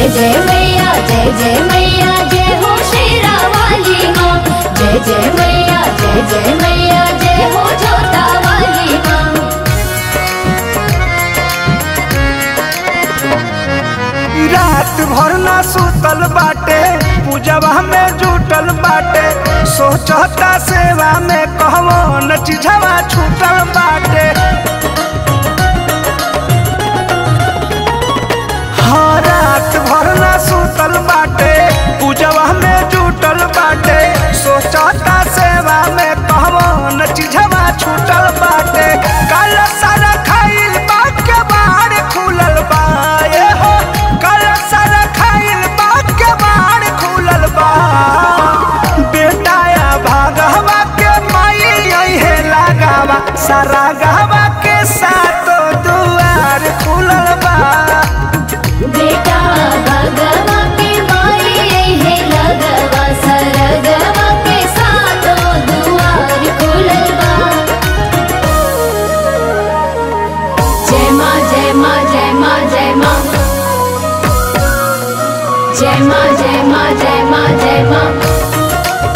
जय मैया जय जय मैया जय हो शेरा वाली माँ जय जय मैया जय जय मैया जय हो जोता वाली माँ रात भर ना सुतल बाटे पूजवा में जुटल बाटे सोचता सेवा में कहवन चीजवा छूटल बाटे हाँ रात भर ना सुतल बाटे पूजवा में जुटल बाटे सोचता सेवा में कहवन चीजवा छूटल बाटे कल सारा खाइल बात के बाहर खुलल बा ए हो कल सारा खाइल बात के बाहर खुलल बा बेटा या भागवा के माई है लगावा सारा गहवा के साथ दुआर खुलल बा बेटा भगवा के माई है लगवा सरगवा के साथों दुआर खुलल बा जय माँ जय माँ जय माँ जय माँ जय माँ जय माँ जय माँ जय माँ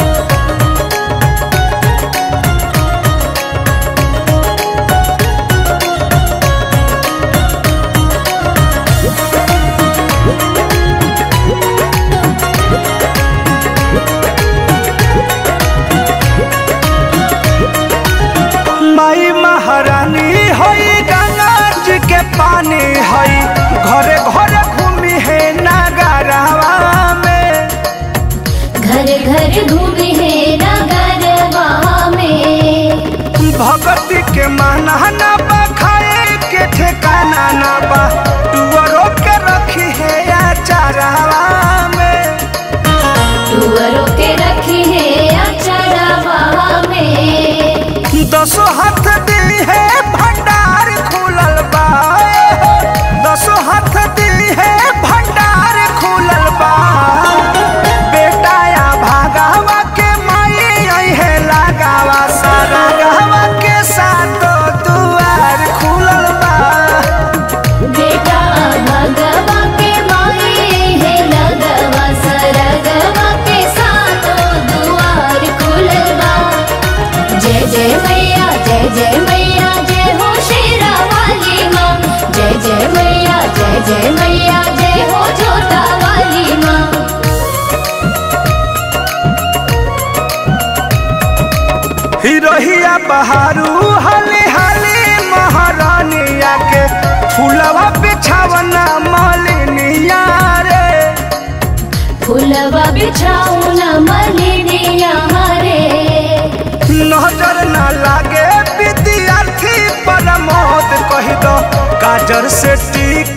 माई महारानी हई गंगा जी के पानी हई घरे घरे घूमी है नगरवा में घर घर घूमे है नगरवा में भगती के माना ना बा खाए के ठिकाना ना बा टुअरो के रखी है अचारवा में टुअरों के रखी है अचरवा में दसो हाथ दी है भंडार खुलल बा ए हो। दसो हाथ दी है भंडार खुलल बा बेटा या भागावा के माई आई है लगावा सारा गहवा के साथ दुआर खुलल बा बेटा भगवा के माई है लगवा सरगवा के साथों दुआर खुलल बा जय जय मैया जय जय मैया जय हो शेरा वाली माँ जय जय मैया जय जय मैया जय हो जोता वाली माँ हिरोहिया बहारू हले हले महारानिया के फूलवा बिछावना मालिनिया रे फुलवा बिछाऊ न मलिनिया रे नजर न लागे विद्यार्थी प्रमोद कह दो काजर से टीक